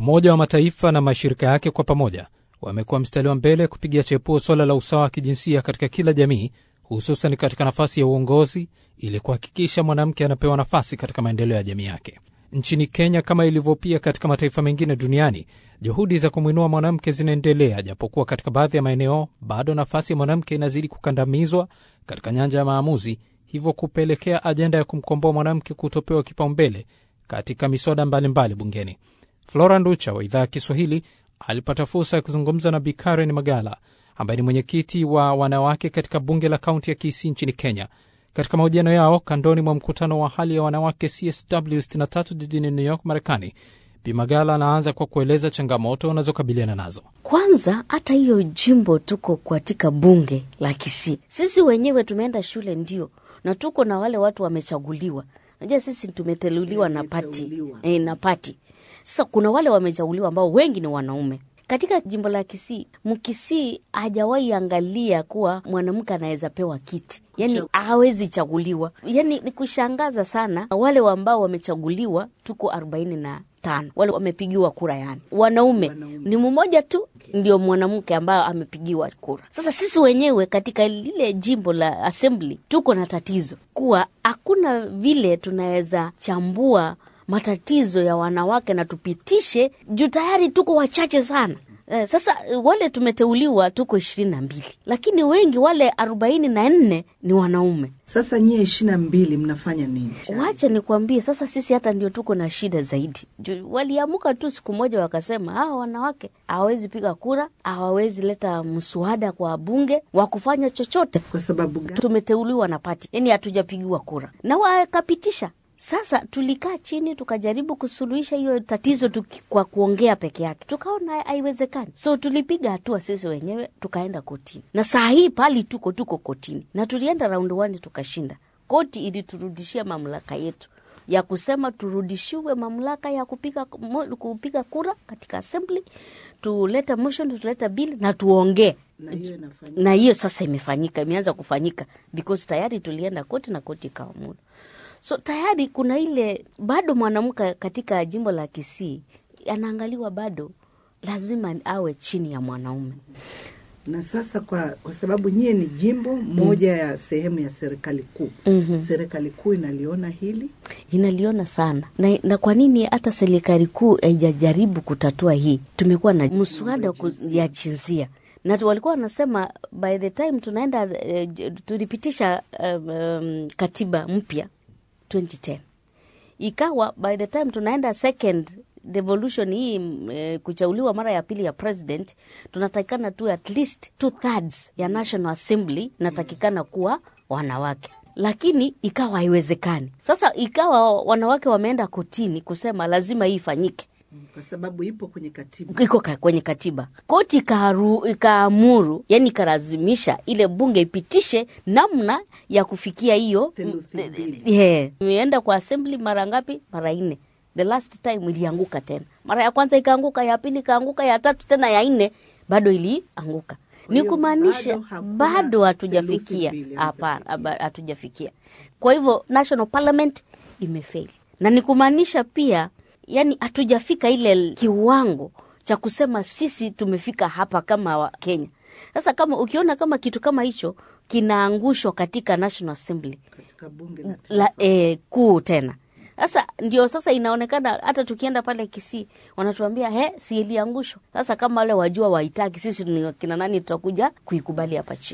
Umoja wa Mataifa na mashirika yake kwa pamoja wamekuwa mstari wa mbele kupigia chepuo suala la usawa wa kijinsia katika kila jamii, hususan katika nafasi ya uongozi, ili kuhakikisha mwanamke anapewa nafasi katika maendeleo ya jamii yake. Nchini Kenya, kama ilivyo pia katika mataifa mengine duniani, juhudi za kumwinua mwanamke zinaendelea, japokuwa katika baadhi ya maeneo bado nafasi ya mwanamke inazidi kukandamizwa katika nyanja ya maamuzi, hivyo kupelekea ajenda ya kumkomboa mwanamke kutopewa kipaumbele katika miswada mbalimbali bungeni. Flora Nducha wa idhaa ya Kiswahili alipata fursa ya kuzungumza na Bi Karen Magala ambaye ni mwenyekiti wa wanawake katika bunge la kaunti ya Kisii nchini Kenya. Katika mahojiano yao kandoni mwa mkutano wa hali ya wanawake CSW 63 jijini New York, Marekani, Bi Magala anaanza kwa kueleza changamoto wanazokabiliana nazo. Kwanza hata hiyo jimbo tuko katika bunge la Kisii, sisi wenyewe tumeenda shule ndio, na tuko na wale watu wamechaguliwa. Najua sisi tumeteuliwa na pati e, na pati. Sasa kuna wale wamechaguliwa ambao wengi ni wanaume katika jimbo la Kisii. Mkisii hajawahi angalia kuwa mwanamke anaweza pewa kiti, yani hawezi chaguliwa. Yani ni kushangaza sana. Wale ambao wamechaguliwa tuko arobaini na tano, wale wamepigiwa kura, yani wanaume, wanaume ni mmoja tu ndio mwanamke ambayo amepigiwa kura. Sasa sisi wenyewe katika lile jimbo la assembly tuko na tatizo kuwa hakuna vile tunaweza chambua matatizo ya wanawake na tupitishe juu tayari tuko wachache sana. Eh, sasa wale tumeteuliwa tuko ishirini na mbili, lakini wengi wale arobaini na nne ni wanaume. Sasa nyie ishirini na mbili mnafanya nini? Wacha nikwambie, sasa sisi hata ndio tuko na shida zaidi. Waliamuka tu siku moja wakasema, hawa wanawake hawawezi piga kura, hawawezi leta mswada kwa bunge wa kufanya chochote. Kwa sababu gani? Tumeteuliwa na pati, yani hatujapigiwa kura na wakapitisha sasa tulikaa chini tukajaribu kusuluhisha hiyo tatizo tuki, kwa kuongea peke yake, tukaona haiwezekani. So tulipiga hatua sisi wenyewe tukaenda kotini, na saa hii pali tuko tuko kotini, na tulienda round one tukashinda. Koti iliturudishia mamlaka yetu ya kusema turudishiwe mamlaka ya kupiga, kupiga kura katika assembly, tuleta motion, tuleta bill na tuongee na hiyo sasa imefanyika, imeanza kufanyika because tayari tulienda koti na koti ikaamuru. So tayari kuna ile bado mwanamke katika jimbo la Kisii anaangaliwa bado lazima awe chini ya mwanaume. Na sasa kwa, kwa sababu nyie ni jimbo moja mm. ya sehemu ya serikali kuu mm -hmm. Serikali kuu inaliona hili, inaliona sana na, na kwa nini hata serikali kuu haijajaribu kutatua hii? Tumekuwa na mswada ya jinsia na walikuwa wanasema by the time tunaenda uh, tulipitisha um, um, katiba mpya 2010 ikawa by the time tunaenda second devolution hii e, kuchauliwa mara ya pili ya president, tunatakikana tu at least two thirds ya National Assembly inatakikana kuwa wanawake, lakini ikawa haiwezekani. Sasa ikawa wanawake wameenda kotini kusema lazima hii ifanyike kwa sababu ipo kwenye katiba, iko kwenye katiba. Koti ikaamuru, yani ikalazimisha ile bunge ipitishe namna ya kufikia hiyo. Yeah. Imeenda kwa assembly mara ngapi? Mara nne. The last time ilianguka tena, mara ya kwanza ikaanguka, ya pili ikaanguka, ya tatu tena, ya nne bado ilianguka. Ni kumaanisha bado hatujafikia, hapana, hatujafikia. Kwa hivyo National Parliament imefail, na ni kumaanisha pia yani hatujafika ile kiwango cha kusema sisi tumefika hapa kama wa Kenya. Sasa kama ukiona kama kitu kama hicho kinaangushwa katika National Assembly katika bunge la eh, kuu tena sasa ndio sasa inaonekana hata tukienda pale Kisii wanatuambia he, si iliangushwa. Sasa kama wale wajua waitaki, sisi ni kina nani tutakuja kuikubali hapa chini?